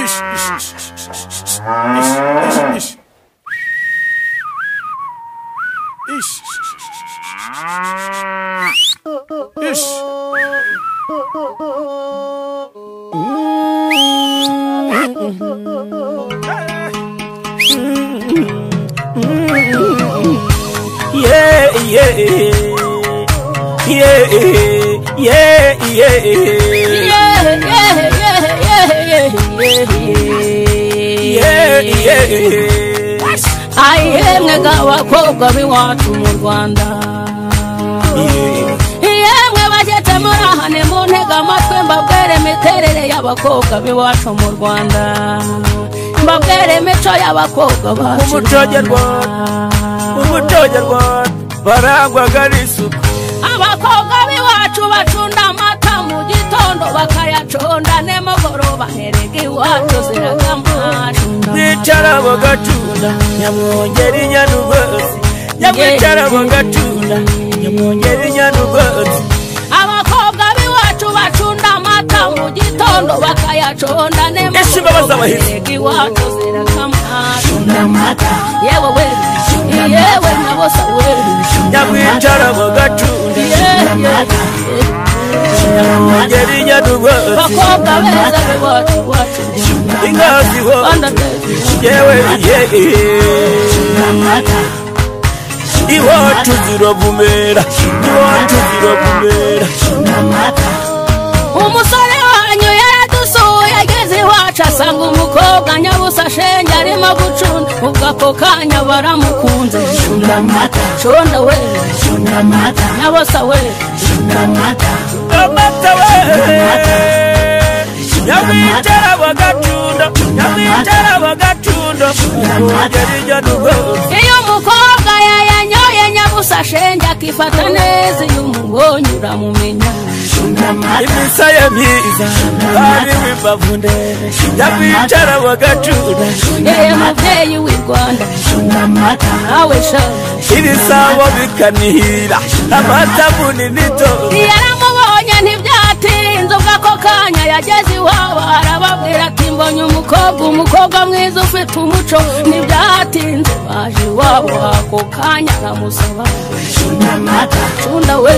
iş, iş, iş, iş, iş, iş, iş, iş, iş, iş. İş, iş, iş, iş, iş, iş, iş. İş. yeah, yeah, yeah, yeah, yeah, yeah, yeah. ayihe mwega abakobwa b'iwacu mu rwanda Yeah. yemwe bageze muri aha ni mu ntega amatwi mbabwere imiterere y'abakobwa b'iwacu mu rwanda mbabwere imico y'abakobwa bacu Umuco nyarwanda. umuco nyarwanda barangwaga n'isuku abakobwa b'iwacu bacunda amata mu gitondo bakayaconda nimugoroba herega iwacu ziraga amacunda bicara bagatunda nyamwongera inyanugozi nyamwicara bagatunda nyamwongera inyanugozi abakobwa b'iwacu bacunda amata mu gitondo bakayaconda Ese imbabazi abahizi. iwacu zirakamacunda amata yewe we yewe nyabosa we nyamwicara bagatunda nyamwongera inyanugozi bakobwa beza b'iwacu iwacu ingazi Rwanda hose rwacu. yewe yewe iwacu ziravumera iwacu ziravumera umusore wanyu yaradusuye ageze iwacu asanga umukobwa nyabusa shenge arimo gucunda ubwo ako kanya baramukunze shunda amata shunda we shunda amata nyabusa we amata we nyamwicara bagacunda nyamwicara bagacunda nyamwongera inyanugozi iyo umukobwa yayanyoye nyabusa shenge akifata neza iyo umubonye uramumenya imisa ye myiza ari w'imbavu ndende nyamwicara bagacunda yewe mubyeyi w'i rwanda nawe sha ibisabo bikanihira amata munini tozi yaramubonye ntibyatinze ubwo ako kanya yageze iwabo arababwira ati mbonye umukobwa umukobwa mwiza ufite umuco ntibyatinze baje iwabo ako kanya aramusaba cunda we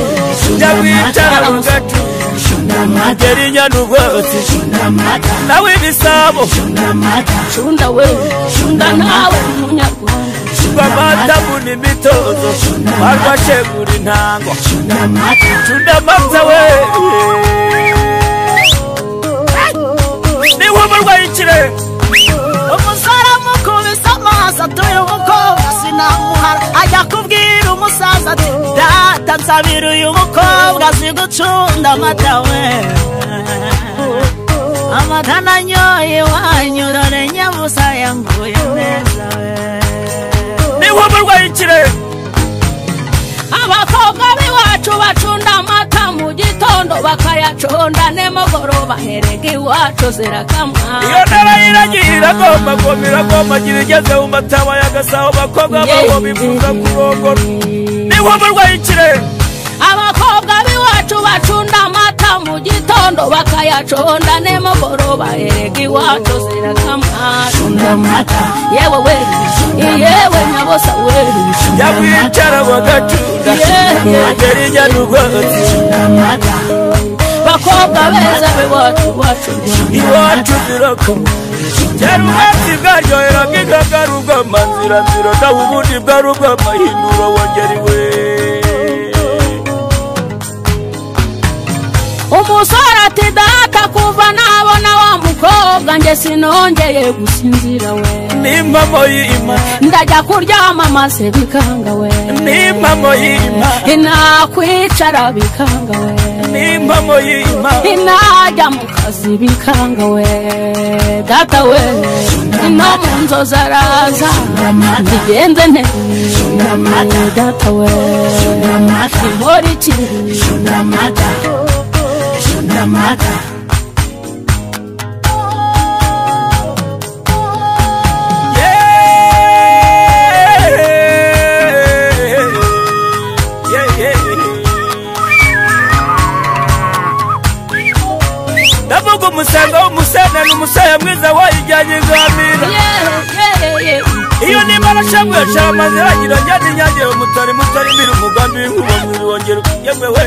nyamwicara bagacunda ngeri inyanubwose nawe ibisabo cunda we cunda nawe munyarwanda rwamata buni imitozo barwashegura intango cunda amata we niba umurwayi ikirere umusore amukubise amaso atuye umukobwa sinamuhara ajya kubwira umusaza ati data nsabira uyu mukobwa azi gucunda amata we amata nanyoye wanyurore nyabusa yanguye neza we niba umurwayi ikirere abakobwa b'iwacu bacunda amata mu gitondo bakayaconda nimugoroba herega iwacu iyo zirakamwa ntara yiragiye iragomba goma iragomba gira igeze mu mataba y'agasabo abakobwa babo bifuza kurongora niba umurwayi ikirere abakobwa b'iwacu bacunda amata mu gitondo bakayaconda nimugoroba erega iwacu zirakamacunda yewe we yewe nyabosa we nyamwicara bagacunda ngeri inyanubwose bakobwa beza b'iwacu iwacu iwacu zirakomeye kera ubwatsi bwaryohera nk'ingaga ari ubw'amanziranzira naho ubundi bwari ubw'amahinuro wongeriwe umusore ati data kuva nabona wa mukobwa nge sinongeye gusinzira we n'impamo y'imana ndajya kuryama maze bikanga we n'impamo y'imana inakwicara bikanga we n'impamo y'imana inajya mu kazi bikanga we data we no mu nzozi araza ntigenze nte data we inkora iki ndavuga umusengo w'umusene ukabona umusaya mwiza wayijyanye gamira iyo nimara shamwe shara amazira ngira njyane nyagera umutari mutari mbiri umugambi w'inkuba mwiri wongera ukujyemwe we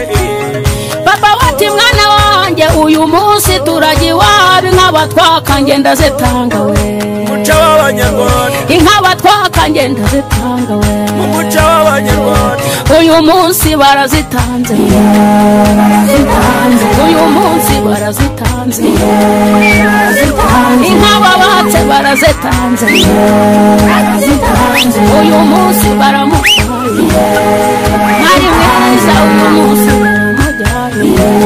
papa wati mwana wanjye uyu munsi turajya iwabo inka batwaka ngenda zitanga we muca w'abanyarwanda inka batwaka ngenda zitanga we mu muca w'abanyarwanda uyu munsi barazitanze uyu munsi barazitanze inka babatse barazitanze uyu munsi baramushwaye ari mwiza uyu munsi baramujyanye